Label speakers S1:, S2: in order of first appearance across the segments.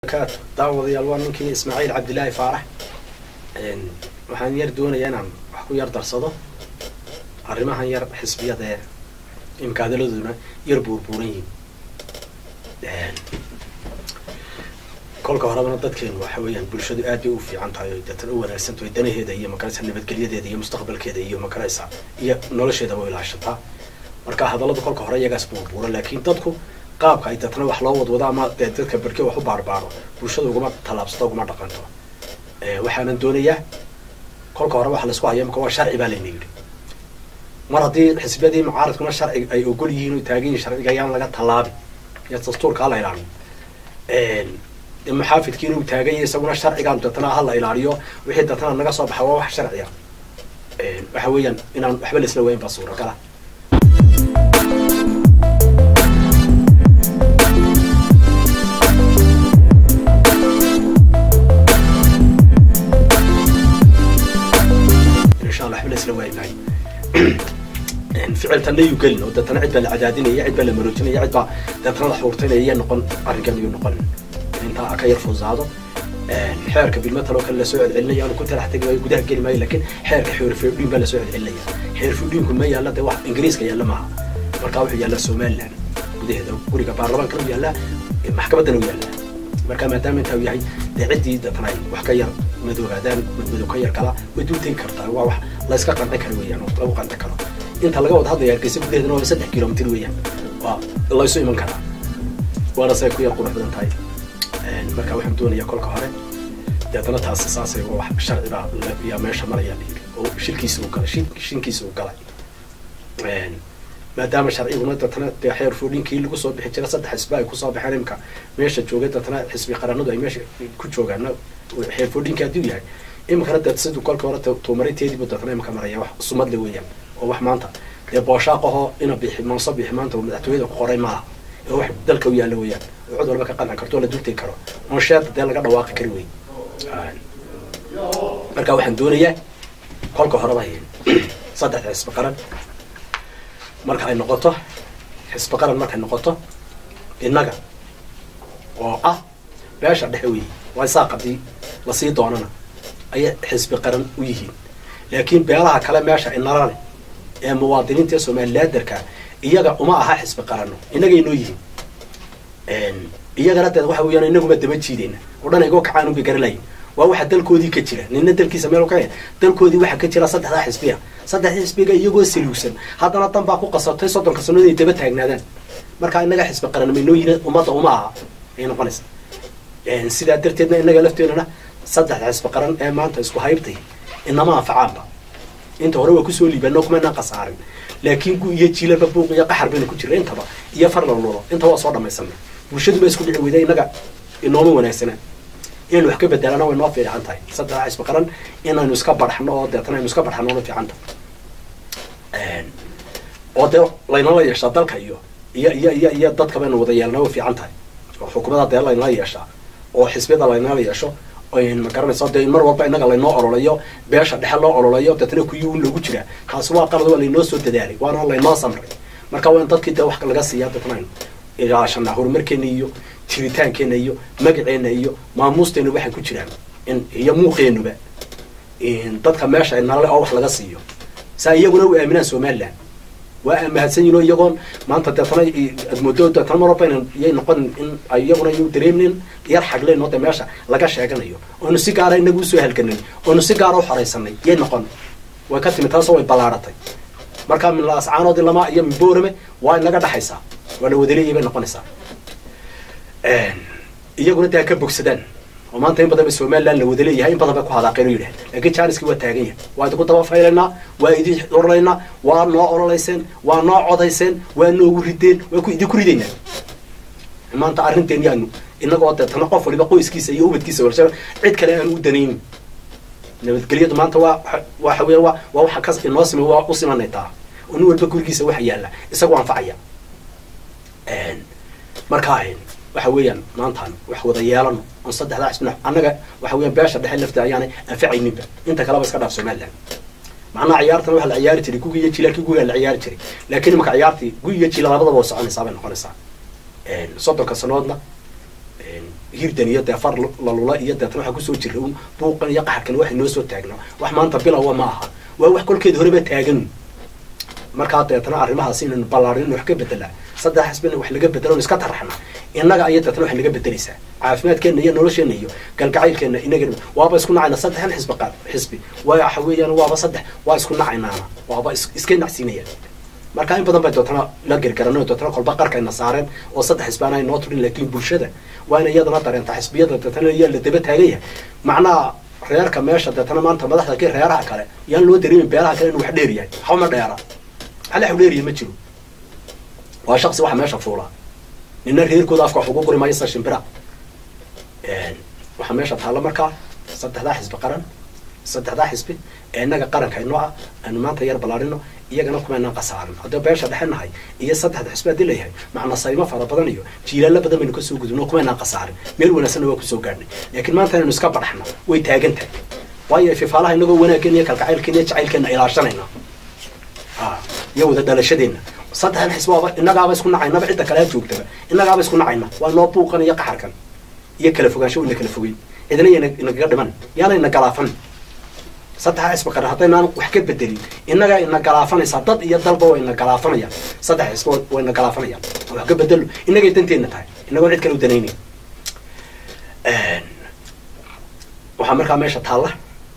S1: daawadayaal waa ninkii ismaaciil cabdilaahi faarax waxaan yar doonayaa inaan wax ku yar darsado arrimahan yar xisbiyada ee imika hadaladuna yar buurbuuran yihiin kolka horebana dadkeenu waxa weeyaan bulshadu aad bay u fiican tahay o deetana u wanaagsan tahay danaheeda iyo makaraysa nabadgelyadeeda iyo mustaqbalkeeda iyo makaraysa iyo nolosheedaba u ilaashataa marka hadalladu kolka hore iyagaas buurbuura laakiin dadku qaabka ay deetana wax loo wadwado ama dee dadka berke wax u baarbaaro bulshada uguma tallaabsato uguma dhaqanto waxaanan doonayaa kolka hore waxa laisku haya imika waa sharci baa layna yidhi mar haddii xisbiyadii mucaaradkuna sharci ay ogol yihiin o taagan yihin sharciga ayaan laga tallaabi iyo dastuurka hala ilaaliyo muxaafidkii inuu taagan yahay isaguna sharcigaan deetana hala ilaaliyo wixii deetana naga soo baxa waa wax sharciya waxa weeyaan inaan waxba laisla wayn baa suuragala insha allah waxba laisla waayi maayo ficiltana yuu gelin oo deetana cid baa la cadaadinaya cid baa la maroojinaya cid baa deetana la xuurtaynaya iya noqon arrinkan iyuu noqon intaa ka yar fuusaado xeerka bilmatal oo kale lasoo celcelinaya aanu ku talax tegi maayo gudaha geli maayo lakin xeerka xeer firdhiin baa lasoo celcelinaya xeer firdhiinku ma yaalla dee wax ingiriiska yaalla maaha marka wuxuu yaallaa somaliland gudaheeda guriga baarlamaankana u yaallaa maxkamaddana u yaallaa marka maadaama intaa u yahay dee ciddii deetana ay wax ka yar madoobaadaan madmadow ka yar kala way dul tegi kartaa waa wax layska qanci karo weeyaan oo lagu qanci karo inta laga wada hadlaya hargeysa gudaheedana waa saddex kilomitr weeyaan waa laysu iman karaa waana say ku yar qurux badan tahay marka waxaan doonayaa kolka hore deetana taasi saasay wax sharci baa yaa meesha maraya layidhi oo shilkiisa uu galay shinkiisa uu galay maadaama sharciguna deetana dee xeer foodhinkii lagu soo bixi jira saddex xisbi ay kusoo baxeen imka meesha joogay deetana xisbi qaranadu ay meesha ku joogaan xeer foodhinki hadduu yahay imikana dee siduu kolka hore tuumarinteediibu deetana imika maraya wax sumadle weeyaan oo wax maanta dee booshaaqahoo ina bixi manso bixi maanta madaxtooyada ku qoray maaha oo wax dalka u yaalla weeyaan oo cid walba ka qanci karto oo la dultegi karo oon sheerta dee laga dhawaaqi kari wey marka waxaan doonayaa kolka horeba saddexda xisbi qaran marka ay noqoto xisbi qaran markay noqoto innaga oo ah beesha dhexe weeye waa saaqadii lasii doonana ayay xisbi qaran u yihiin laakiin beelaha kale meesha inala leh ee muwaadiniinta ee somaliladerka iyaga uma aha xisbi qarano innagay noo yihiin iyagana deed waxa weeyaan inaguma daba jiideyna oo dhan igoo kacaan unbay garalayin waa waxa dalkoodii ka jira nina dalkiisa meel ka dalkoodii waxaa ka jira saddexdaa xisbiya saddexdii xisbiga iyagoo saluugsan haddana dan baa ku qasabtay soddonka sano inay daba taagnaadaan marka inaga xisbi qaran may noo yihiin ummadda uma aha ayay noqonaysa sidaa darteedna inaga lafteenana saddexda xisbi qaran ee maanta isku haybtay inama anfacaanba inta hore waa kusoo liibano kumanaan khasaarin laakiin gu iyo jiilaba buuq iyo qaxar bayna ku jira intaba iyo far lalolo inta waa soo dhamaysanay bulshadu ba isku dhici weyda inaga inooma wanaagsanaa inaynu wax ka bedelana way noo fiican tahay saddexa xisbi qaran inaynu iska barxno oo deetana aynu iska barxno na fiican tahay oo dee laynala yeeshaa dalka iyo iyo iyo iyo iyo dadka baynu wada yeelna way fiican tahay oo xukuumada dee laynala yeeshaa oo xisbiyada laynala yeesho ma garanaysa dee mar walba inaga laynoo ololayo beesha dhexe loo ololayo deetana kuyi un loogu jiraa kaasi waa qalad waa laynoo soo dadaalay waana laynoo samray marka waa in dadkii dee wax laga siiyaa deetana aynu ilaashanaa horumarkeena iyo jiritaankeena iyo magaceena iyo maamuusteena waxay ku jiraan in iyo muuqeenuba dadka meesha nalale oo wax laga siiyo saa iyaguna u aaminaan somaliland waa mahadsan yihin oo iyagoon maanta deetana admoodo deetana mar walba yay noqon in iyaguna yu dareemnin yar xagleen oo de meesha laga sheeganayo oonu si gaara inagu usoo halganay oonu si gaara u xoraysanay yay noqon way ka timi taasoo way ballaaratay marka min laascaanoodi lama iyo min boorame waa inaga dhexaysaa waa la wadaleeyay bay noqonaysaa iyaguna dee ha ka bogsadaan oo maanta in badan ba somaliland la wada leeyahay in badan bay ku hadaaqeen o yidhahan laakiin janiski waa taagan yahay waa idinku daba faylaynaa waa idin orolaynaa waa noo ololayseen waa noo codayseen waa noogu rideen waa ku idinku ridaynaa maanta arrinteen yaanu inagoo deetana qof waliba qoyskiisa iyo ubadkiisa walsha cid kale aanu u danaynin nabadgelyadu maanta waa waxa weya waa waa waxa ka inoo sima waa u simanay taa oo nin walba gurigiisa waxa yaalla isagoo anfacaya marka waxa weeyaan maantaan wax wada yeelano on saddexdaa xisbina annaga waxa weeyaan beesha dhexe lafta ayaanay anfacayninba inta kaleba iska dhaaf somaliland macnaha ciyaartan waxa la ciyaari jiray gugi iyo jiilaalkii gugaa la ciyaari jiray laakiin imaka ciyaartii gugi iyo jiila labadaba waa soconaysaa bay noqonaysaa soddonka sanoodna hirdan iyo dee far lalula iyo deetna waxaa kusoo jira un buuqan iyo qaxarkan waxay noo soo taagna wax maanta bilowa ma aha waa wax kolkeeda horeba taagan markaa deetna arrimahaas inaynu ballaarin wax ka bedelaa saddex xisbina wax laga bedelo iska taraxna innaga aya deetna wax laga bedelaysaa caafimaadkeenna iyo nolosheenna iyo galgacaylkeenna inaga waaba isku nacayna saddexan xisbi qaad xisbi waxa weeyaan waaba saddex waa isku nacaynaana waaba iska nacsiinayaan marka in badan bay dootana la gergaran dootana kolba qarkayna saareen oo saddex xisbaana ay noo turin laakiin bulshada waa ina iyadana dareenta xisbiyada deetana yaa la daba taagan yahay macnaha reerka meesha deetana maanta madaxda ka reeraha kale yaan loo dareemin beelaha kale inuu wax dheer yahay waxba ma dheera hal wax dheeriya ma jiro waa shaqsi waxa meesha fuulaa nina reerkooda afka wax ugu guri maayo sa shimbira waxaa meesha taalla markaa saddexdaa xisbi qaran saddexdaa xisbi ee innaga qaranka inoo ah aanu maanta yar ballaarino iyagana kumaynaan khasaarin haddii beesha dhexe nahay iyo saddexda xisbi haddii layahay macna saymo fara badan iyo jiilaalla badan baynu kasoo gudubno kumaynaan khasaarin meel wanaagsanna waa kusoo gaadhnay laakiin maanta inaynu iska badhaxno way taagan tahay waayo fifaalaha inagoo wanaaggeena iyo kalgacaylkeena iyo jacaylkeena ilaashanayna iyo wada dhalashadeenna saddexdan xisbi waaba innagaaba isku nacaynaba cidda kale ha joogtaba innagaaba isku nacayna waa noo buuqan iyo qaxarkan iyo kala fogaansho ina kala fogeyn cidna yana inagaga dhiman yaana ina galaafan saddexa xisbi qaran haddaynaan wax ka bedelin innagaa ina galaafanaysaa dad iyo dalba waa ina galaafanayaan saddex xisbi waa ina galaafanayaan wax ka bedelo innagay danteenna tahay inagoon cid kale u danaynayn waxaa markaa meesha taalla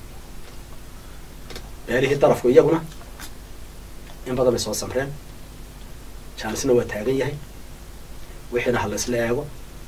S1: beelihii darafku iyaguna in badan bay soo samreen jaanisna waa taagan yahay wixiina ha la isla eego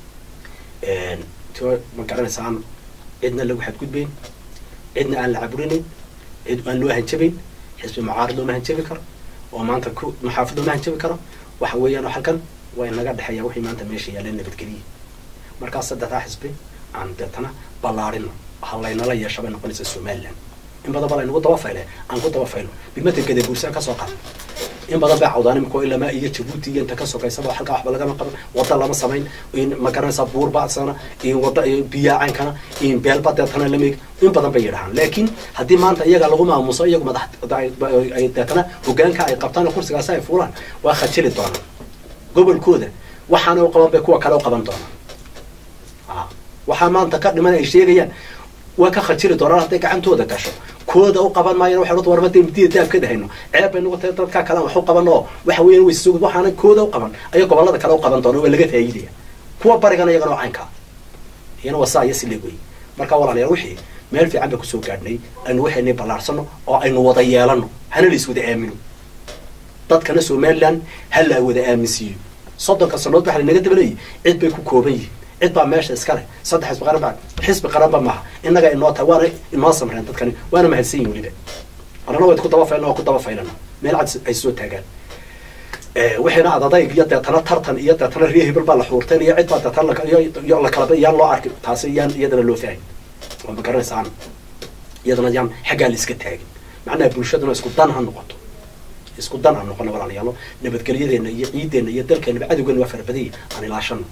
S1: tio ma garanaysa aan cidna lagu xadgudbayn cidna aan la caburinayn cid aan loo hanjabayn xisbi mucaarid looma hanjabi karo oo maanta ku maxaafid looma hanjabi karo waxa weeyaan halkan waa inaga dhexeeya wixii maanta meesha yaaleen nabadgeliya markaas saddexdaa xisbi aan deetana ballaarino ha laynala yeesha bay noqonaysa somaliland in badan ba laynagu dabafayle aan ku dabafaylo bimata gade buursaa kasoo qaad in badan bay cawdaan imiko ilamaa iyo jabuuti iyo inta ka sokaysaba halkaa waxba lagama qaban wada lama samayn ma garanaysaa buur badsana wada biyaacankana beelba deetana lamig in badan bay yidhahaan laakiin haddii maanta iyaga lagu maamuso iyagu madax deetana hogaanka ay qabtaan kursigaasi ay fuulaan waa khajili doonaan gobolkooda waxaana u qaban bay kuwa kale u qaban doonaan waxaa maanta ka dhiman ay sheegayaan waa ka khajili doonaan hadday gacantooda gasho kooda u qaban maayana waxay horta warma madiya daab ka dahayno ceeb bay nagu tahay dadka kale wax u qaban oo waxa weeyaan way soo waxaana kooda u qaban ayaa gobolada kale u qaban doona waa laga faa'iidaya kuwa barigana iyagana oo caynka iyana waa saa iyo si leeg wey marka walaalayaal wixii meel fiican baa kusoo gaadhnay aynu waxaynay ballaarsano oo aynu wada yeelano hana la is wada aamino dadkana somaliland ha la wada aaminsiiyo soddonka sanood waxa lanaga dabalayay cid bay ku kooban yihiin cid baa meesha iska leh saddex xisbi qaran baa xisbi qaranba maaha innaga inoo tahay waana inoo samreen dadkani waana mahadsan yihin weliba anana waa ku dabafaylna waa ku dabafaylana meel cad ay soo taagaan wixiina adadayg iyo deetana tartan iyo deetana riyo hebel baa la xuurteen iyo cid baa deetana iyo la kalaba yaan loo arki taasi yaan iyadana loo fahmin waa ma garanaysaan iyadana yaan xaggaa la iska taagin macnaha bulshaduna isku dan ha noqoto isku dan aan noqono walaalayaalo nabadgelyadeena iyo ciideena iyo dalkeenaba cadowgeena waa farabadanya aan ilaashano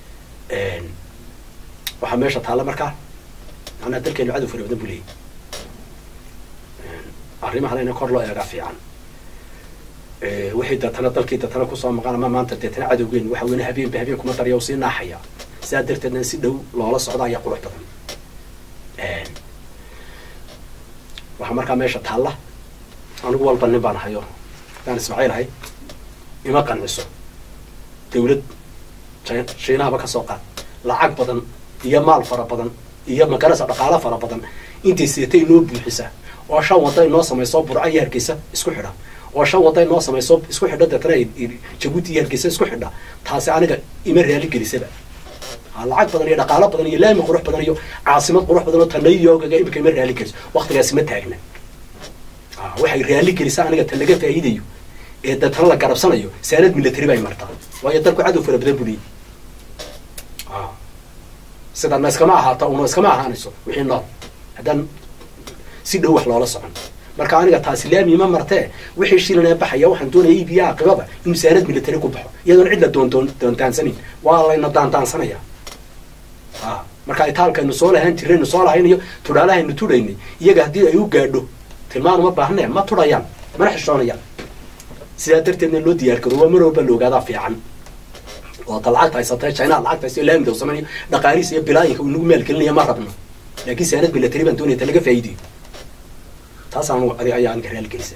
S1: waxaa meesha taalla markaa macnaha dalkeenu cadow fara badan buu leeyay arrimahana ina kor loo eegaa fiican wixii deetana dalkii deetana kusoo maqan ama maanta deetana cadowgeenu waxa weyne habeenba habeen kuma darya u sii naaxaya sidaa darteedna si dhow loola socda ayaa qurux badan waxaa markaa meesha taalla anigu walba nin baan hayo hadaan ismaaciil ahay ima qanciso dawlad shiinahaba ka soo qaad lacag badan iyo maal fara badan iyo magarasa dhaqaalo fara badan intay seetay inoo buuxisa oo shan wada inoo samayso burca iyo hargeysa isku xidha oo shan wada inoo samayso isku xidha deetana jabuuti iyo hargeysa isku xidha taasi aniga ima raali gelisaba lacag badan iyo dhaqaalo badan iyo laami qurux badan iyo caasimad qurux badan oo tanayoogaga imika ima raali geliso waktigaasi ma taagna waxay raali gelisa aniga tan laga faa'iidayo ee deetana la garabsanayo saanad military bay martaa waayo dalku cadow fara badan buliyi sidana iskama ahaata una iskama ahaanayso wixii nool haddaan si dhow wax loola socon marka aniga taasi laami ma martee wixii shilinee baxaya waxaan doonaya iibiya aqibaba inuu saanad military ku baxo iyadoona cid la doondoon doontaansanin waa layna daandaansanaya marka itaalkaynu soo lahaan jiraynu soo lahaynayo tudhaalahaynu tudhaynay iyaga haddii ay u gaadho tilmaan uma baahnee ma tudhayaan mana xishoonayaan sidaa darteedna loo diyaar garo waa mar walba la ogaadaa fiican oo ta lacagta haysatay chinaha lacagta haysta laamida sameynayo dhaqaalihiisa iyo bilaayinka uu nagu maalgelinaya ma rabno laakiin saanad milatari baan doonaya ta laga faa'iidayo taasaan ayaa aniga raalgelisa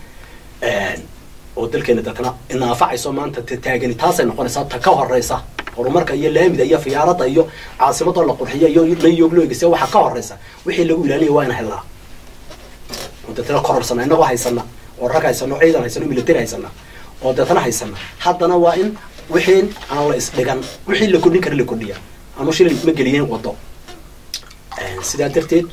S1: oo dalkeena dadna inaafacayso maanta taagani taasay noqonaysaa ta ka horeysa horumarka iyo laamida iyo fiyaarada iyo caasimada la qurxiyo iyo layoglogisa waxaa ka horeysa wixii lagu ilaalinaya waa ina helnaa oo deetna kororsana inagoo haysana oo rag haysano ciidan haysano military haysana oo deetna haysana haddana waa in wixii aan la isdhigan wixii la kordhin kara la kordhiya anu shilin ma geliyeen wado sidaa darteed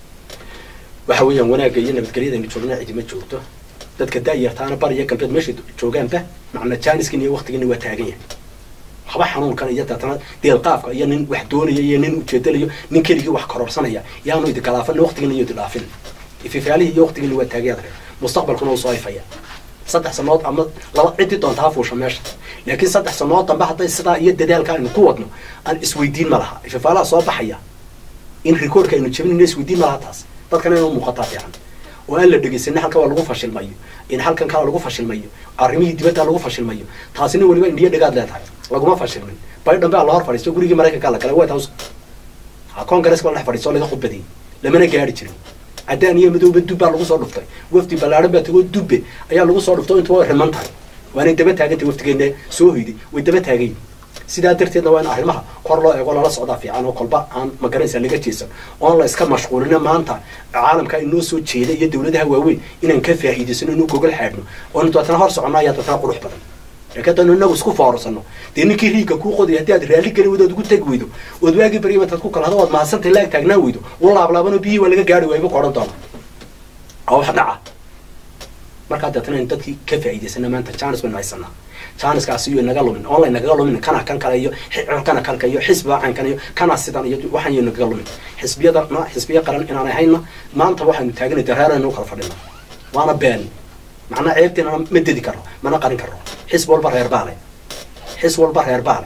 S1: waxa weeyaan wanaagga iyo nabadgelyadaynu joogna cidima joogto dadka daayartaana bariya galbeed meeshay joogaanba macna jaaniskin iyo waktigiina waa taagan yahay waxba xanuunkan iyo deetana deelqaafka iyo nin wax doonaya iyo nin ujeedalayo nin keligii wax kororsanaya yaanu idikalaafan waktigiina iyo ididhaafin ififaalihii iyo waktigiina waa taagayaad re mustaqbalkuna uu soo ifaya saddex sanood ama laba ciddii doonta ha fuusha meesha laakiin saddex sanood dambe hadday sidaa iyo dadaalka aynu ku wadno aan isweydiin ma laha ififaalaha soo baxaya in recordka aynu jebinayno isweydiin ma laha taas dadkana inuu muuqataa fiican oo aan la dhegeysanin halkan waa lagu fashilmayo in halkan kala lagu fashilmayo arrimihii dibadda lagu fashilmayo taasina weliba indhiyo dhegaad leedahay laguma fashilmin baydhan baa la hor fadhiisto gurigii maraykanka la galay white house ha congress baa la dhex fadhiisto laga khudbadiyey lamana gaari jirin caddaan iyo madooba dub baa lagu soo dhuftay wafdi ballaadhan baa tagoo dubbe ayaa lagu soo dhuftay intu way riman tahay waanay daba taagantay waftigeena soo hoyday way daba taagayin sidaa darteedna waa in arrimaha kor loo eego lala socdaa fiican oo kolba aan magaranaysa laga jeesan oon la iska mashquulina maanta caalamka inoo soo jeeda iyo dawladaha waaweyn inaan ka faa'iidaysano inuu gogol xaadhno oonu daatana hor soconno ayaa daatana qurux badan laakiin haddaynu inagu isku foorarsano dee ninkii riigka kuu qodaya haddii aad raalli geli weydo ood ugu tegi weydo ood waagii barya intaad ku kalahdo ood mahadsantay laag taagnaan weydo u laablaabanoo biyihii waa laga gaari waayba ku odhan doona oo wax dhaca markaa deetana in dadkii ka faa'iidaysana maanta janis baynu haysanaa janiskaasi iyo inaga lumin online nagaga lumin kana kan kale iyo kana kalka iyo xisbiga caynkan iyo kana sidan iyo waxaan iyo nagaga lumin xisbiyada ma xisbiya qaran inaan ahayna maanta waxaanu taaganay dareeraynu kala fadhina waana been macnaa ceebtiina ma dedi karo mana qarin karo xisb walba reer baale xisb walba reer baale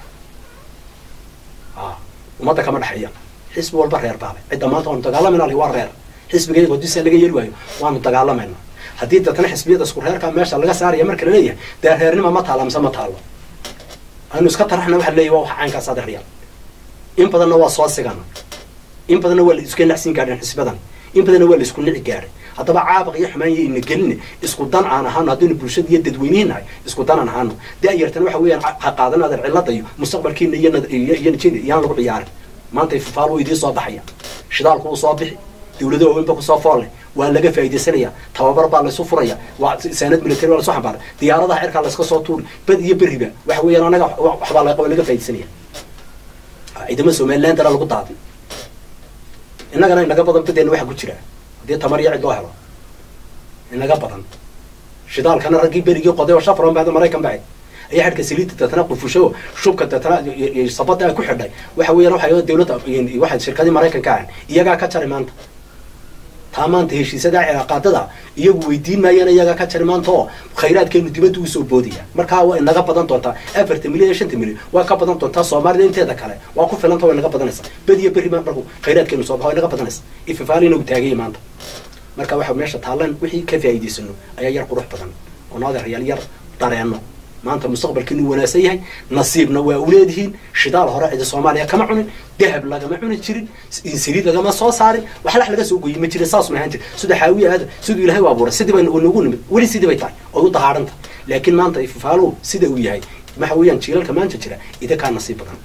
S1: ummadda kama dhexeeya xisbi walba reer baale cidda maanta waanu dagaalamayna waa reer xisbigayga haddiisa laga yeli waayo waanu dagaalamayna haddii deetana xisbiyada isku reerka meesha laga saaraya marka la leeyahay dee reernima ma taalla mise ma taallo aynu iska taraxna waxa leeyahy waa wax caynkaas adeeryaal in badanna waa soo sigana in badanna waa la iska nacsiin gaadheen xisbadan in badanna waa la isku nici gaadhay haddaba caabaq iyo xumaan iyo ina geline isku dan aan ahaano haddaynu bulshada iyo dadweynihi nahay isku dan aan ahaano da-yartana waxa weeyaan ha qaadan adeer cillada iyo mustaqbalkiina iyo iyo nijina iyaan lagu ciyaarin maanta ifafaal wuu idiin soo baxaya shidaalku wuu soo bixi dawlado waaweyn ba kusoo foolle waa laga faa'iidaysanaya tababar baa laysu furaya waa saanad military baa lasoo xambaaray diyaaradaha cirkaa layska soo tuuri bad iyo beriba waxa weeyaan anaga waxbaa la laga faa'iidaysanaya ciidamo somaliland dara lagu daadi innagana inaga badan badeena waxa ku jira haddii tamar iyo cid loo helo inaga badan shidaalkana raggii berigii qoday oo shafron bahda maraykan bahayd ayaa xadhka saliidda deetana qufusho shubka deetana sabada ku xidhay waxa weeyaan waxa dawladda waxa shirkadii maraykanka ahan iyagaa ka jari maanta taa maanta heshiisada cilaaqaadada iyagu weydiin maayaan iyagaa ka jari maanta oo khayraadkeenu dibadda usoo boodaya markaa waa inaga badan doontaa afartan milyan iyo shanta milyan waa ka badan doontaa soomaalida inteeda kale waa ku filanta way naga badanaysa badiyo berri marku khayraadkeenu soo baxa way naga badanaysa ififaali inagu taagaya maanta marka waxa meesha taalan wixii ka faa'iidaysano ayaa yar qurux badan oo naadeeryaal yar dareenno maanta mustaqbalkiinu wanaagsan yahay nasiibna waa uleedihiin shidaal hore cidi soomaaliya kama cunin dahab lagama cuni jirin saliid lagama soo saarin waxlax laga soo goyi ma jirin saas ma ahaan jir sida xaawiya aada siduu ilahay u abuuray sidii bay nagu nimid weli sidii bay tahay oy u dahaadhan tahay laakiin maanta ififaaluhu sida uu yahay waxa weeyaan jiilalka maanta jira idakaa nasiib badan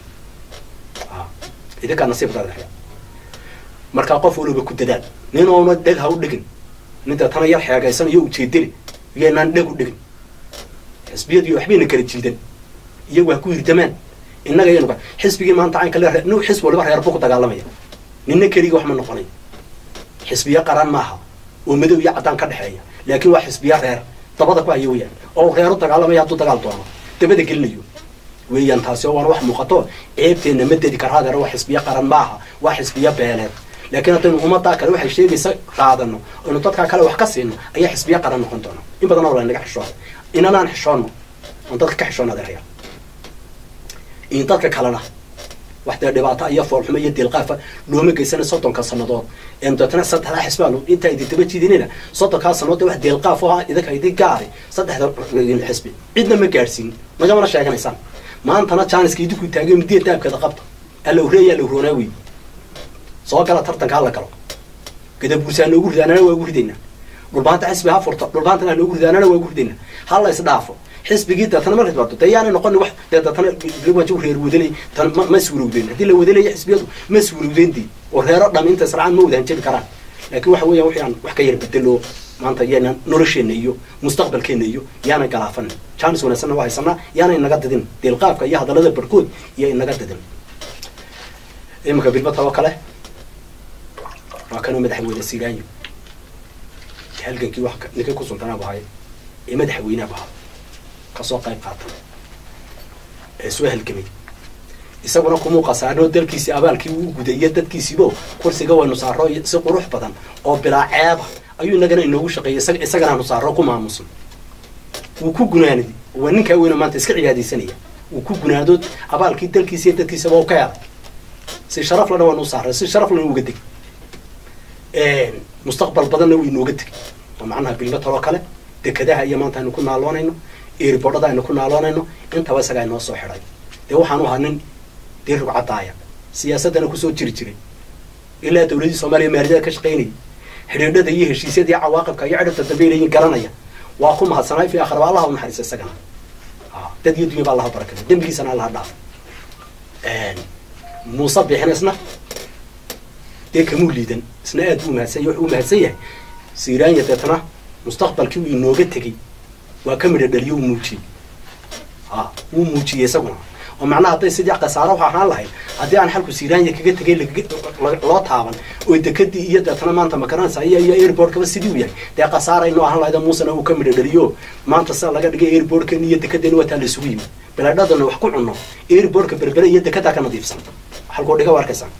S1: idakaa nasiib badan markaa qof waliba ku dadaal nin oona dheg ha u dhigin nin deetana yar xeegaysan iyo ujeedeli iyoynaan dheg u dhigin xisbiyadii waxbayna kala jiidan iyagu ha ku hirdamaan innaga iyanu xisbigii maanta caynka le n xisbi waliba reer buu ku dagaalamaya nina keligii wax ma noqonay xisbiya qaran maaha oo madow iyo caddaan ka dhexeeya laakiin waa xisbiya reer dabada ku haya weyaan oo reer u dagaalamaya hadduu dagaal doono dabada gelinayo weeyaan taasi oo waana wax muuqato ceebteenna ma dedi kara hadeer waa xisbiya qaran maaha waa xisbiya beeleed laakiin haddaynu ummaddaa kale waxay sheegaysa qaadano aynu dadkaa kale wax ka siino ayaa xisbiya qaran noqon doona in badan oo lanaga xishooda inanaan xishoono oon dadka ka xishoona adeeraya in dadka kalena wax dee dhibaato iyo foolxumo iyo dilqaafa looma geysana soddonka sannadood een deetana saddexdaa xisbaa intaa idin daba jiidinina soddonkaa sannadood wax dilqaaf oo idinka idin gaari saddexda xisbi cidna ma gaadhsiin nagamana sheeganaysaan maantana jaaniska idinku taagay midiya daabkeeda qabta alla ureeya alla uroonaa wey soo gala tartanka hala galo gadabuursaa noogu ridaanana waa ugu ridaynaa dhulbaanta xisbi ha furto dhulbaantana noogu ridaanana waa ugu ridaynaa hala isdhaafo xisbigii deetana markay timaado dee yaanay noqoni wax dee deetana bilwaji reer wadanay tan ma ma suurowdeen haddii la wadanaya xisbiyadu ma suurowdeen dii oo reero dham inta israacaan ma wadaan jiri karaan laakiin waxa weeyaan wixii aan wax ka yar bedelo maanta yaana nolosheenna iyo mustaqbalkeenna iyo yaana galaafan jaanis wanaagsanna waa haysanaa yaana inaga didin deelqaafka iyo hadallada barkood iyo inaga didin iminka bilbata oo kale waa kanoo madaxweyne sigaanyo halgankii wax ninkay ku sultanaaba ahay ee madaxweyneaba ahaa kasoo qayb qaatan ee soo halgamay isaguna kumuu qasaarno dalkiisii abaalkii uu gudayo dadkiisiibo kursiga waynu saaro si qurux badan oo bilaa ceeba ayuu inagana inoogu shaqeeyay isagana hanu saaro ku maamusan wuu ku gunaanadi waa ninkaa weyna maanta iska cibaadaysanaya wuu ku gunaado abaalkii dalkiisi iyo dadkiisaba u ka helay si sharaf lana waanu saaray si sharaf lana uga degay mustaqbal badanna wuu inooga tegay oo macnaha bilbataloo kale dekadaha iyo maanta aynu ku naaloonayno eeribodhada aynu ku naaloonayno intaba isagaa inoo soo xidhay dee waxaanu ahaa nin dee rugcadaaya siyaasaddana kusoo jiri jiray ilaa dawladii soomaaliya maaliyada ka shaqaynayay xidhiidhada iyo heshiisyada iyo cawaaqibka iyo cidhibta dambe leeyihin garanaya waa ku mahadsanay fi akhira allaha u naxariisa isagana dad iyo dunya ba allaha barakada dembigiisana allaha dhaaf muuse bixin isna dee kamuu liidan isna aad buu mahadsan yahay wuxuu u mahadsan yahay siiraanya deetana mustaqbalkii uu inooga tegey waa ka midha dhaliyo uu muujiyey ha wuu muujiyey isaguna oo macnaha hadday sidii khasaaro wax ahaan lahayd haddii aan xalku siiraanya kaga tegay loo taaban oo dekadii iyo deetana maanta makaranaysa iyo iyo airportkaba sidii u yahay dee khasaara inoo ahaan lahayd muusena uu ka midha dhaliyo maanta sida laga dhigay airportkan iyo dekedeena waa taa la isugu yimi bilaadhadana wax ku cunno airportka berbere iyo dekedaa ka nadiifsan halkuu dhiga waa arkaysaa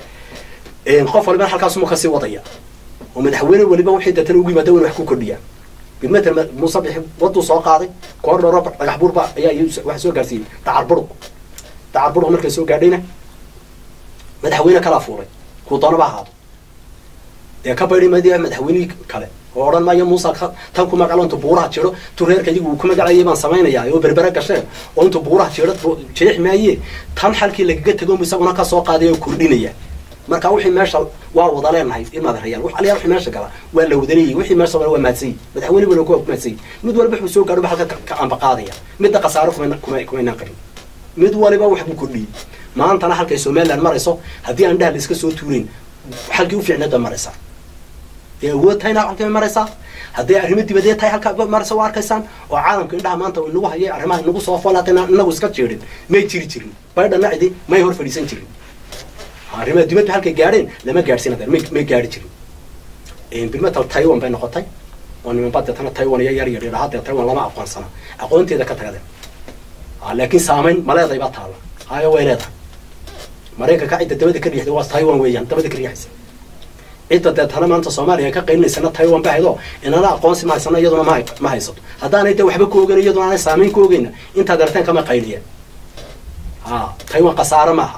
S1: qof walibana halkaasuma kasii wadaya oo madaxweyne weliba wixii deetana ugu yimaada wan wax ku kordhiyaa bilmeter muuse bixi waduu soo qaaday koor dhoro dhagax burba ayaa waxa soo gaarsiiyey dacar buruq dacar buruq markay soo gaadhayna madaxweyne kalaa fuuray kuu doonaba ahaado dee ka baydhi madi madaxweynihii kale oo odhan maayo muuse tan ku magaclo intuu buuraha jiro tu reerka iyagu uu ku magacayay baan samaynayaa oo berbere gasheen oo intuu buuraha jiro jeex maaye tan xalkii lagaga tego isaguna ka soo qaaday oo kordhinaya marka wixii meesha waa wada leenahay ilmaadarayaal wax aliyaa wixii meesha gala waa la wada leeyahy wixii meesha waa maadsanyay madaxweyne wala kuwa maadsanyay mid walba wuxuu soo gaadho ba halka ka amba qaadaya midda khasaaro kuma kuma kumaynaan qabin mid waliba wax buu kordhiyey maantana halkay somaliland marayso haddii aan dhaha la iska soo tuurayn halkii u fiicneed bay maraysaa dee awood tahayna halkii bay maraysaa hadday arrimo dibadeed tahay halkaa maraysa waa arkaysaan oo caalamka indhaha maanta inagu hayay arrimaha inagu soo foolaatayna inagu iska jeedhin may jiri jirin baydhana cidi may hor fadhiisan jirin arrimaha dibadda halkay gaadheen lama gaadhsiin adeer may may gaadhi jirin bilmetal taiwan bay noqotay oo nimanba deetana taiwan iyo yar yar yidhaha dee taiwan lama aqoonsana aqoonteeda ka tagadeen laakiin saamayn ma leedahay baa taalla hayo way leedahay maraykanka cidda dabada ka riixday waa taiwan weeyaan dabada ka riixaysa cidda deetana maanta soomaaliya ka qaylinaysana taiwan ba haydoo inana aqoonsi ma haysano iyaduna ma ma haysato haddaanay dee waxba ka ogeyn iyaduna aanay saamayn ka ogeyna intaad arteen kama qayliyeen ha taiwan khasaare maaha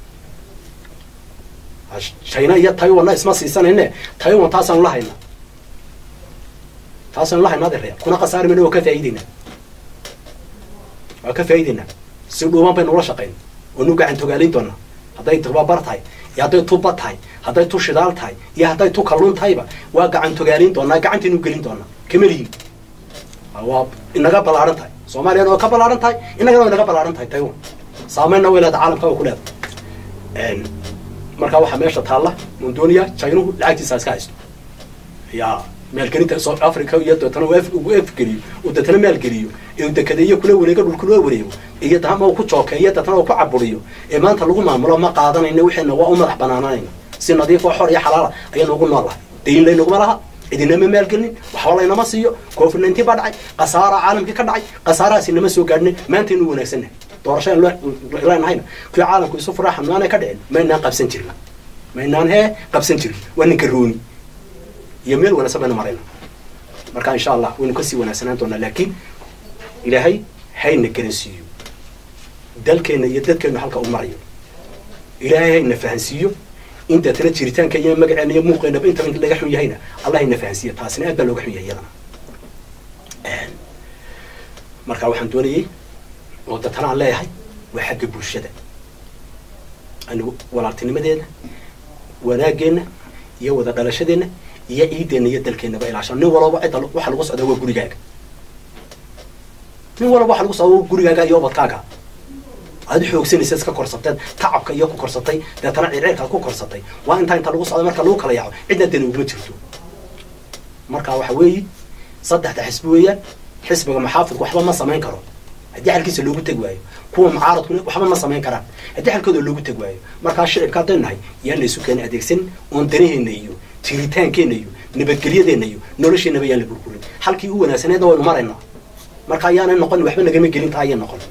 S1: china iyo taiwanna isma siisanayne taiwan taasaanu la haynaa taasaanu la haynaa adeeraya kuna khasaari mayna waa ka faa'ideynaa waa ka faa'ideynaa si dhuuban baynu ula shaqayn oo nu gacan togaalayn doonaa hadday tababar tahay iyo hadday tuba tahay hadday tu shidaal tahay iyo hadday tu kalluun tahayba waa gacan togaalayn doonaa gacantaynu gelin doonaa kamelihin waa inaga ballaaran tahay soomaaliyana waa ka ballaaran tahay inagana waa inaga ballaaran tahay taiwan saamaynna way leedahay caalamka waa ku leedahay markaa waxaa meesha taalla mondonia chinuhu lacagtiisa iska haysto ya maalgelinta south africa iyo deetana uu afgeliyo uu deetana maalgeliyo ee dekedeeyo kula wareego dhulka loo wareego iyo dama uu ku jookeeyo deetana uu ku caburiyo ee maanta lagu maamulo ma qaadanayna wixiina waa u madax banaananayna si nadiif oo xor iyo xalaala ayaynu ugu nool lahay dayn laynaguma laha idinama maalgelin waxba laynama siiyo covid nineteen baa dhacay khasaara caalamkii ka dhacay khasaarahaasi nama soo gaadhina maantaynu wanaagsannahay doorashaan leenahayna kuwii caalamku isu furaa xamnaanay ka dhicin maynaan qabsan jirin maynaan hee qabsan jirin waa ninka rooni iyo meel wanaagsan baynu marayna marka insha allah waynu kasii wanaagsanaan doonaa laakiin ilaahay hayna garansiiyo dalkeenna iyo dadkeennu halka u marayo ilaahay hayna fahansiiyo in deetana jiritaanka iyo magaceena iyo muuqeynaba intaba in laga xun yahayna allah hayna fahansiiyo taasina aad baa looga xun yahay iyadana marka waxaan doonayay oo deetana aan leeyahay waa xagga bulshada anigu walaaltinimadeena wanaageenna iyo wada dhalashadeenna iyo ciideenna iyo dalkeennaba ilaashano nin walaba cidda waxa lagu socdaa waa gurigaaga nin walaba waxa lagu socdaa waa gurigaaga iyo ubadkaaga aad xoogsanaysa iska korsateed tacabka iyo ku korsatay deetana circiirkaad ku korsatay waa intaa inta lagu socda marka lagu kala yaaco cidna dani uguma jirto marka waxa weeyi saddexda xisbi weeyaan xisbiga maxaafidku waxba ma samayn karo haddii xalkiisa loogu teg waayo kuwa mucaaradkuna waxba ma samayn karaan haddii xalkooda loogu teg waayo markaa shicibka haddaynu nahay yaan laysu keena adeegsan oon danaheenna iyo jiritaankeenna iyo nabadgelyadeenna iyo nolosheenaba yaan la burburin halkii u wanaagsaneedna waynu maraynaa marka ayaanay noqon waxba nagama gelin taa ayay noqon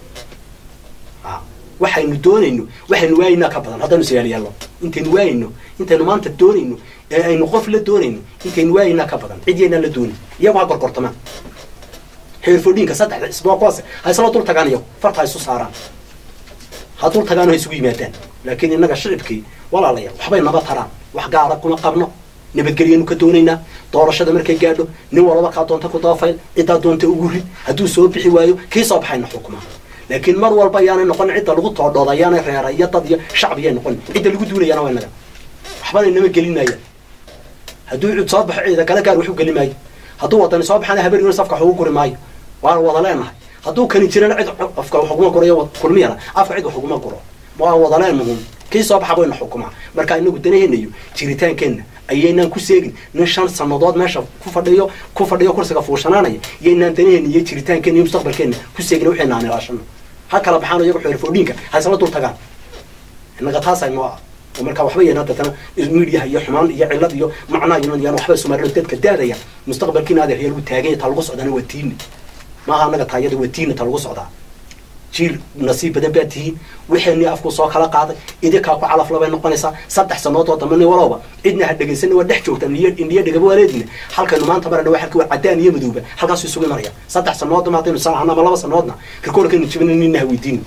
S1: waxaynu doonayno waxaynu waayaynaa ka badan haddaynu siyaaliyaalo intaynu waayayno intaynu maanta doonayno ee aynu qof la doonayno intaynu waayaynaa ka badan cid yaynaan la doonin iyagu ha gorgortamaan heerfodhiinka saddexda isboo kuwaas ha isla dul tagaan iyagu farta ha isu saaraan ha dul tagaan oo ha isugu yimaadaan laakiin innaga shicibkii walaalayaal waxbay naba taraan wax gaara kuma qabno nabadgelyanu ka doonaynaa doorashada markay gaadho nin walaba kaa doonta ku dabafayl ciddaa doonta ugu rid hadduu soo bixi waayo kii soo baxayna xukuma laakiin mar walba ayaanay noqon cidda lagu toodhooda ayaanay reera iyo dad iyo shacbiyay noqon cidda lagu duulayaana waa inaga waxbana inama gelinaya hadduu cud soo baxo ciida kale gaar waxu geli maayo hadduu wadani soo baxana habeeniyo safka wax ugu guri maayo waana wada leenahay hadduu kani jirana cid afka wax uguma guro iyo kulmiyana afka cid wax uguma guro waa wada leenahun kii soo baxa bayna xukumaa marka inagu danaheenna iyo jiritaankeenna ayaynaan ku seegin nin shan sanadood meesha ku fadhiyo ku fadhiyo kursiga fuushanaanaya iyaynaan danaheenna iyo jiritaankeenna iyo mustaqbalkeenna ku seegin waxayna aan ilaashano ha kala baxaan iyagu xeerfoodhiinka ha isla dul tagaan innaga taasay noo ah oo marka waxba yeena dadana midiyaha iyo xumaan iyo cillad iyo macnaa iyo yaan waxba sumaarino dadka daadaya mustaqbalkiina adeer yaa lagu taaganya ta lagu socdaana waa tiini maaha annaga taayada waa tiini ta lagu socdaa jiil nasiib badan baad tihiin wixeenii afku soo kala qaaday idinkaa ku calaf labay noqonaysaa saddex sanoodoo dambe nin walowba cidna ha dhegaysan waa dhex joogtaan iyo indhiyo dhegaba waaleedina halkaynu maanta marana waa halkii waa cadaan iyo madowba halkaasu isugu imanaya saddex sanoodna haddaynu saahana ama laba sanoodna rikoorkaynu jibina nina ha weydiini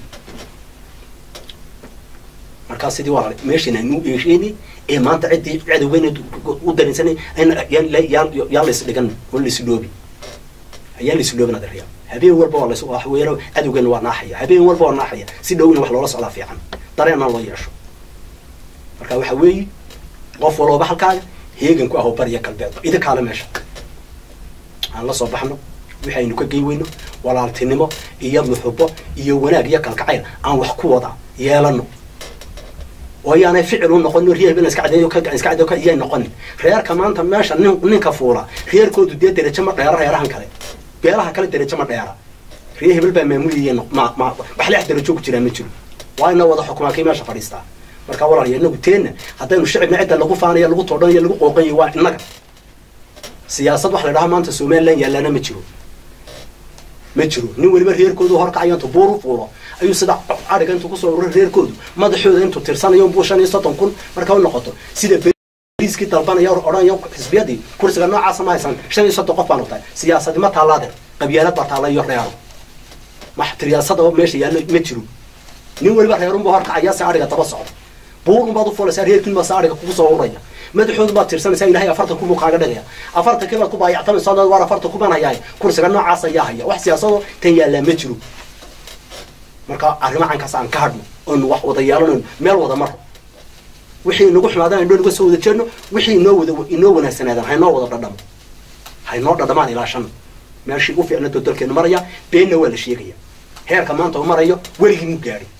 S1: markaa sidii walaal meeshan aynu eesheeni ee maanta ciddii cadowgeyna u darinsanay yaan lays dhigan oo lays dhoobi ayaan lays dhoobin adeeryaa habeen walba waa lays waxweero cadowgeena waa naaxaya habeen walba waa naaxaya si dhow in wax loola socdaa fiican dareenna loo yeesho marka waxa weeye qof walooba halkaaga heegan ku aho bariya galbeedba idinkaale meesha aan la soo baxno waxaynu ka gey weyno walaaltinimo iyo muxubo iyo wanaag iyo kalkacayl aan wax ku wada yeelano oo ayaanay ficil u noqonin reer bina iska cadeeyo ka iska cadeeyo ka iyay noqonin reerka maanta meesha nin ninka fuula reerkoodu dee derajo ma dheera reerahan kale beelaha kale derajo ma dheera reer hebel baa maamulayay ma ma wax leex derajo ku jiraa ma jiro waa ina wada xukumaa kii meesha fadhiistaa marka walaal inagu teenna haddaynu shicibna cidda lagu faanayo lagu toodhanayo lagu qooqanyayo waa innaga siyaasad wax la dhaha maanta somaliland yaallana ma jiro ma jiro nin weliba reerkoodu horkacayo intuu buur u fuulo ayuu sida ariga intuu kusoo ururay reerkoodu madaxooda intuu tirsanayo buu shan iyo soddon kun marka u noqoto sida beriiskii dalbanaya odhanaya xisbiyadii kursiga noocaasa ma haysan shan iyo soddon qof baan utahay siyaasadi ma taallaaden qabyaalad baa taalla iyo reero wax siyaasada meesha yaallo ma jiro nin weliba reerunbuu horkacaya si ariga daba socda buur unbaad u fuulaysaa reerkiin baa si ariga kugu soo ururaya madaxoodu baad tirsanaysaa ilahay afartan kun buu kaaga dhigaya afartankii baad ku baayactamaysaa waar afartan kun baan hayaay kursiga noocaas ayaa haya wax siyaasado tan yaallaa ma jiro marka arrimo caynkaas aan ka hadhno oonu wax wada yeelanayno meel wada maro wixii inagu xumaadaan indho naga soo wada jeedno wixii inoo wada inoo wanaagsanaadaan haynoo wada dhadhamo haynoo dhadhamaan ilaashano meeshii u fiicnadoo dalkeenu maraya beenna waa la sheegaya heerka maanta u marayo weligii mu gaadhin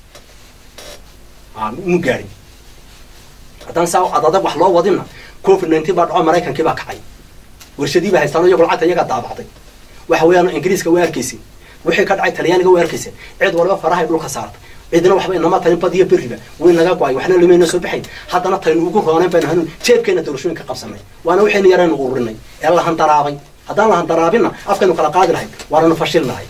S1: mu gaadhin haddaan saa ad adag wax loo wadina covid nineteen baa dhaco maraykankii baa kacay warshadii baa haystaan iyago lacagta iyagaa daabacday waxa weeyaan ingiriiska waa arkaysin wixii ka dhacay talyaaniga waa arkaysin cid waliba farahay dhulka saartay cidina waxba inama tarin badiyo beriba way naga go-ay waxna limayna soo baxayn haddana taynu ugu roonayn baynu hanuun jeebkeena doorashooyinka qabsanay waana waxaynu yaraynu ururinay ee la handaraabay haddaan la handaraabinna afkaynu kala qaadi lahay waananu fashil lahay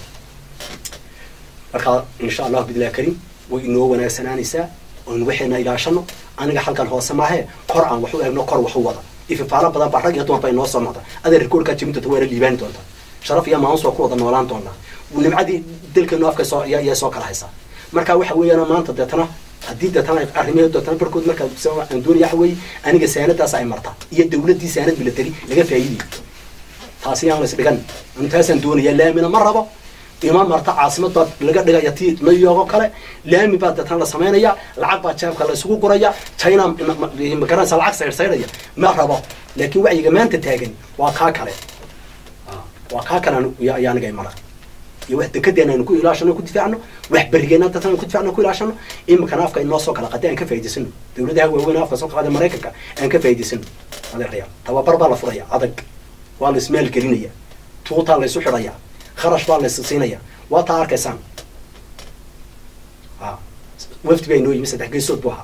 S1: marka insha allahu bidillahi kariim way inoo wanaagsanaanaysaa oon waxayna ilaashano aniga halkan hoose maahee kor aan wax u eegno kor wax u wada ififaalo badan baa rag iyo dumar ba inoo soo noqda adeer rikoorkaa jebin doonta waana liibaani doonta sharaf iyo maamus waa ku wada noolaan doonaa nimcadii dalkeenu afka soo ayaa soo kala haysaa marka waxa weeyaan maanta deetana haddii deetana arrimaheedu deetana barkood marka aan doonaya waxa weeye aniga saanadaas ay marta iyo dawladdii saanad milatari laga faa'iidayo taasi yaan lays dhigan intaasaan doonaya laamina ma rabo ima marta caasimad baa laga dhigaya ti new york oo kale laami baa deetana la samaynaya lacag baa jeebka la isugu guraya china magaranaysa lacag saydhsaydhaya ma rabo laakiin wacyiga maanta taagan waa kaa kale waa kaa kale iyo aniga mara iyo wax dekedeena aynu ku ilaashano ku difaacno wax berigeena dadkan ku difaacno ku ilaashano iminkana afka inoo soo kala qaday aan ka faa'idaysano dawladaha waaweyn afka soo qaday maraykanka aan ka faa'idaysano adeeraya tababar baa la furaya adag waa la ismeel gelinaya tuutaa la isu xidhaya kharash baa la is siinaya waa taa arkaysaan a wafdi baa inoo yimi saddex geesood buu ahaa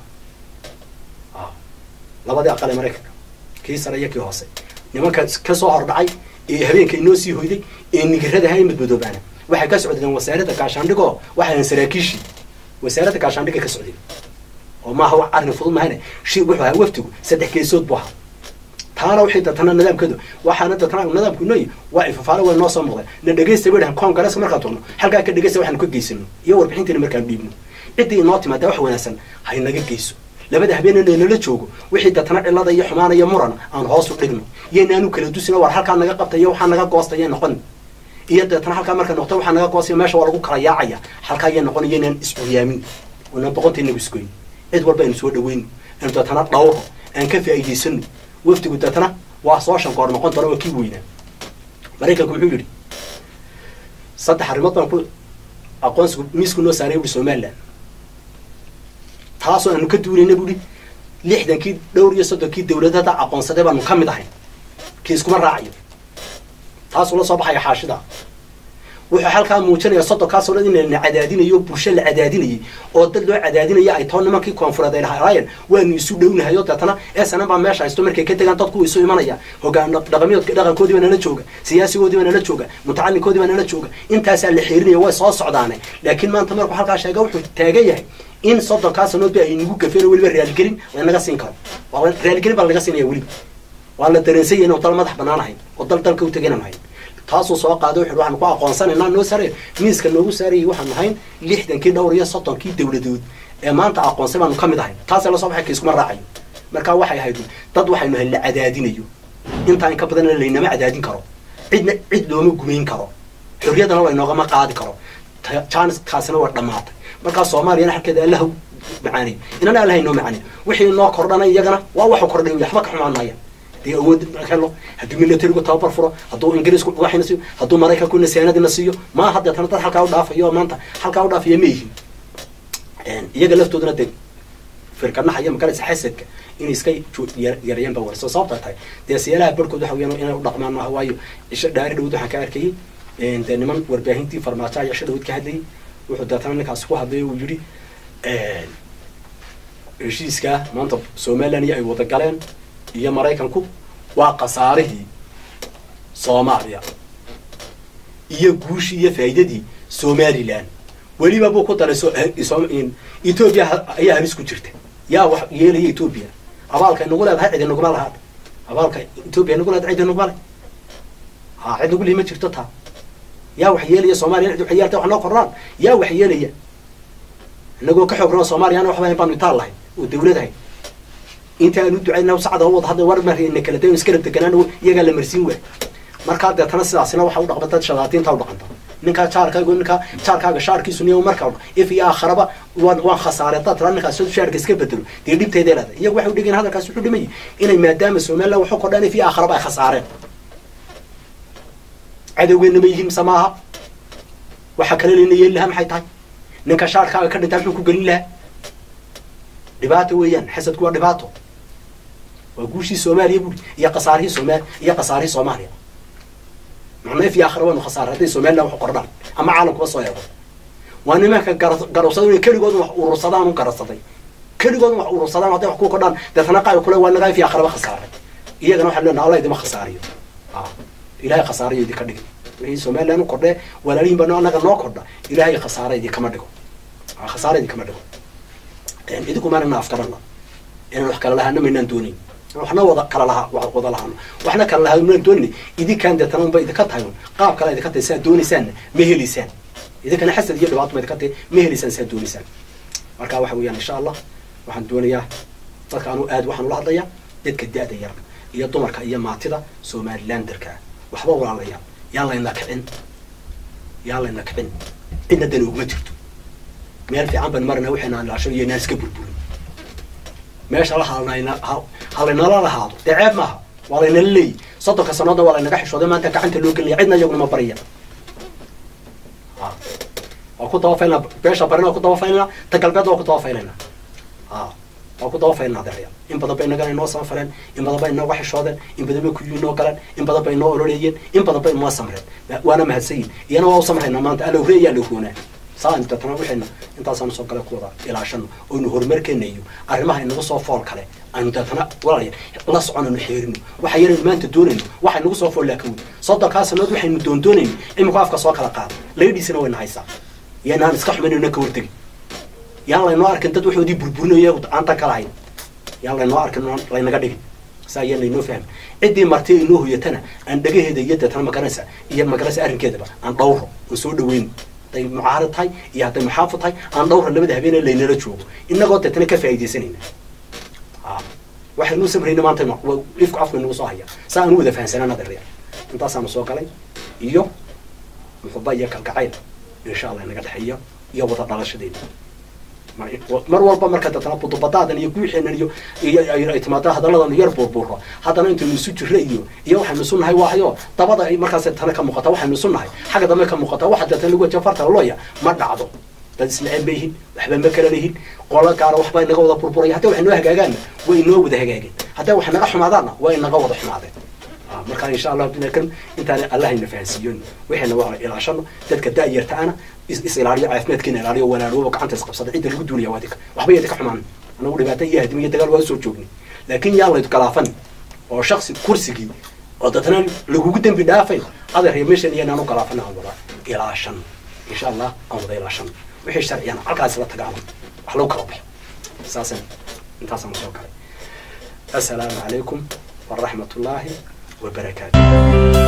S1: a labadii aqal ee maraykanka kii sare iyo kii hoose nimanka ka soo hordhacay ee habeenka inoo sii hoyday ee nigiradaha ee madmadoobaana waxay ka socdeen wasaaradda gaashaandhigoo waxay saraakiishii wasaaradda gaashaandhiga ka socdeen oo maaha wax arrin fudud mahane shi wuxuu ahaa wafdigu saddex geesood buu ahaa taana waxay datana nidaamkeedu waxaana datana nidaamku inooyi waa ifafaale way noo soo muuqdeen na dhegaysta bay dhahan congress markaan turno halkaa ka dhegaysta waxaanu ka geysano iyo warbixintiina markaan dhiibno ciddii inoo timaada wax wanaagsan hay naga geyso labada habeenana nala joogo wixii datana cilada iyo xumaana iyo muran aan hoos u dhigno iyonaanu kala dusino war halkaa naga qabta iyo waxaa naga goostaya noqon iyo deetana halkaa marka noqto waxaa naga goostaya meesha waa lagu kala yaacaya halkaa iya noqon iyo inaan isburyaamin oonaan boqonta inagu isgoyn cid walba aynu soo dhaweyno aynu deetana dhawro aan ka faa'iidaysano wafdigu deetana waa soo shankoor noqon doona waa kii weynaa maraykanku muxuu yidhi saddex arrimood baan ku aqoonsigu miisku noo saaray buhi somaliland taasoo aanu ka duulayna buhi lixdankii dhowr iyo soddonkii dawladada aqoonsaday baanu ka mid ahayn kii iskuma raacayo taasuu la soo baxaya xaashida wuxuu halkaa muujinaya soddonkaasoo dhan in la cadaadinayo bulsho la cadaadinayay oo dad loo cadaadinaya ay too nimankii koonfureed ay lahaayeen waanu isu dhownahay oo deetana esanan baa meesha haysto markay ka tegaan dadku isu imanaya hogaan dhaqamiyood dhaqankoodii baa nala jooga siyaasigoodii baa nala jooga mutacalinkoodii baa nala jooga intaasaa la xeerinaya way soo socdaane laakiin maanta markuu halkaa sheega wuxuu taagan yahay in soddonkaa sanoodba ay nagu gafeen oo weliba raaligelin lanaga siin karo raaligelin baa lanaga siinaya weliba waa la dareensanya inuu dal madax banaan ahayn oo dal dalka utagaynan ahayn taasuu soo qaaday wuxu waxaanu ku aqoonsanaynaa noo saaraya miiska noogu saarayay waxaanu ahayn lixdankii dhowr iyo soddonkii dawladood ee maanta aqoonsay baanu ka mid ahayn taasee lasoo baxay kaiskuma raacayo markaa waxay ahayd dad waxaynu ahayn la cadaadinayo intaa in ka badanna laynama cadaadin karo cidna cid looma gumayn karo xorriyadana laynoogama qaadi karo janiskaasina waa dhammaatay markaa soomaaliyana halkeeda allaha macaanay inana allaha inoo macaanay wixii noo kordhanay iyagana waa waxu kordhay waxba ka xumaan maayaan dee awood helo hadduu militarigu tababar furo hadduu ingiriisku waxina siiyo hadduu maraykanku nasaanadina siiyo maa hadeetana dad halkaa u dhaafayo oo maanta halkaa u dhaafaya ma yihin iyaga laftooduna dee firkanaha iyo magaraysa xasadka inay iska yarayaan baa warso sababta tahay dee siyaalaha barhkood waxa weyaan inay u dhaqmaan maaha waayo isha dhaari dhawod waxaan ka arkayay dee niman warbaahintii farmaajo ayaa isha dhawod ka hadlayay wuxuu deetana ninkaasi ku hadlay uu yidhi heshiiskaa maanta somaliland iyo ay wada galeen iyo maraykanku waa khasaarihii soomaaliya iyo guushii iyo faa'iidadii somaliland weliba buu ku daray etoobiya ayaa halis ku jirta yaa wax yeelaya etoobiya abaalkay nagu leedahay cidi naguma lahaad abaalka etoobiya nagu leedahay cidi naguma le ha cid nagu lihi ma jirto taa yaa wax yeelaya soomaliya cid waxay yeelta wax noo kordhaan yaa wax yeelaya inagoo ka xoog raba soomaaliyana waxba hayn baanu itaal lahay oo dawladahay inta aan u ducayna sacda wada hadda war marina kala dayn iska rabdeganaan iyagaa la marsiin waay markaa deetana sidaasina waxa u dhaqma dad shadaatiinta u dhaqanta ninkaa jaarkaaga ninkaa jaarkaaga shaarkiisu niyo markaa if iyo aakharaba waan waan khasaare dad tira ninkaas shaarka iska bedelo dee dhibteeday leedahay iyagu waxay u dhigeen hadalkaas wuxuu dhimayay inay maadaama somaliland waxu kordhaan if iyo aakharaba ay khasaareen cadowgeena ma yihiin mise maaha waxa kale layna yeeli lahaa maxay tahay ninka shaarkaaga ka dhintaa muxuu ku gelin lahaa dhibaato weeyaan xasadku waa dhibaato waa guushii soomaaliya buri iyo khasaarihii sooma iyo khasaarihii soomaaliya macnaa if iyo akhira waynu khasaara hadday somaliland wax kordhaan ama caalamkuba soo eego waa nimanka garabsada inay keligoodun wax urursadaan u garabsaday keligoodun wax urursadaan hadday wax ku kordhaan deetana qaay kule waa nagaa if iyo akhiraba khasaaray iyagana waxaan leenaha allah idima khasaariyo ilahay khasaarayo idinka dhigin wixii somaliland u kordhee walaalihin baa anaga noo kordha ilahay khasaara idinkama dhigo khasaara idinkama dhigo idinku maanana afkarana inaan wax kala lahaana maynaan doonayn waxna wada kala lahaa wada lahaano waxna kala lahaa maan doonayn idinkaan deetana unba idinka tahay un qaab kale idinka tahay saa doonaysaanna ma heliysaan idinkana xasad iyo dhibaato ma idinka tahay ma heliysaan saa doonaysaan marka waxa weeyaan insha allah waxaan doonayaa dadka anu aad waxaan ula hadlayaa dadka da-da yar iyo dumarka iyo maatida somalilanderka waxba walaalayaa yaan layna kicin yaa layna kicin cidna dani uguma jirto meel fiican ban marna waxayna ilaasho iyo inaan iska burburin meesha la halnayna halaynala lahaado dee ceeb maaha waa laynala leeyi soddonka sanooda waa laynaga xishooday maanta gacanta loo gelaya cidna iyaguna ma barya waa ku dabafaynaa beesha barina waa ku dabafaynaa ta galbeed waa ku dabafaynayna waa ku dabafaynaa adeeraya in badan bay inagana inoo samafareen in badan bay inooga xishoodeen in badan bay kuyu inoo galeen in badan bay inoo ololeeyeen in badan bay inoo samreen waana mahadsanyihin iyana waa u samraynaa maanta alowre iyo alowroonaa saa intatana waxayna intaasaan soo gale ku wada ilaashano oynu horumarkeena iyo arrimaha inagu soo fool kale aynu deetana walaalaya la soconayno xeerino waxa yaraynu maanta doonayno waxa inagu soo fool laakin wey soddonkaa sanood waxaynu doondoonayno imika afka soo kala qaada laydhiisina wayna haysaa iyanaan iska xumaynayna ka hortegi yaan laynoo arkin dad waxoodii burburinayo aan tan kala hayn yaan laynoo arkin laynaga dhigin saa ayaan laynoo fahmi ciddii marti inoo hoyatana aan dhagaheeda iyo deetana magaranaysa iyo magaranaysa arrinkeedaba aan dhawro aan soo dhaweyno hadday mucaarad tahay iyo hadday muxaafid tahay aan dhawra labada habeenee laynala joogo inagoo deetana ka faa'iidaysanayna waxaynuu samrayna maanta ifku afku inagu soo haya saa aan u wada fahansanaan adeerya intaasaanu soo galay iyo muxuba iyo kalgacayl insha allah inaga dhexeeya iyo wada dhalashadeena mar walba marka deetana budubadaadan iyo guuxeenan iyo ay timaado hadalladan yar buurbuuro haddana intaynu isu jirra iyo iyo waxaynu isu nahay waayo dabada markaas deetana ka muuqata waxaynu isu nahay xagga dambe ka muuqata waxa deetana lagu wajiha farta looya ma dhacdo dad isnaceen bay yihiin waxba ma kala leyihin qolo gaara waxba inaga wada burburaya hadday wax inoo hagaagaanna way inoo wada hagaageen hadday wax naga xumaadaanna waa inaga wada xumaadeen markaa insha allah kan intaan allahayna fahansiiyon waxayna waa ilaashano dadka da'yartaana is ilaaliyo caafimaadkeena ilaaliyo walaalooba gacanta isqabsada cidda lagu duulaya waa dika waxba yadi ka xumaan anagu dhibaato iyo hadimi iyo dagaal waa usoo joognay laakiin yaan layd galaafan oo shaksi kursigii oo dadna lagugu dembi dhaafayn adeer meeshan iyanaan u galaafan aan wada ilaashan insha allah aan wada ilaashan wixii sharciyana halkaas la tagaano wax lagu kala baxo saasan intaasaan soo galay assalaamu calaykum waraxmat ullaahi وبركاته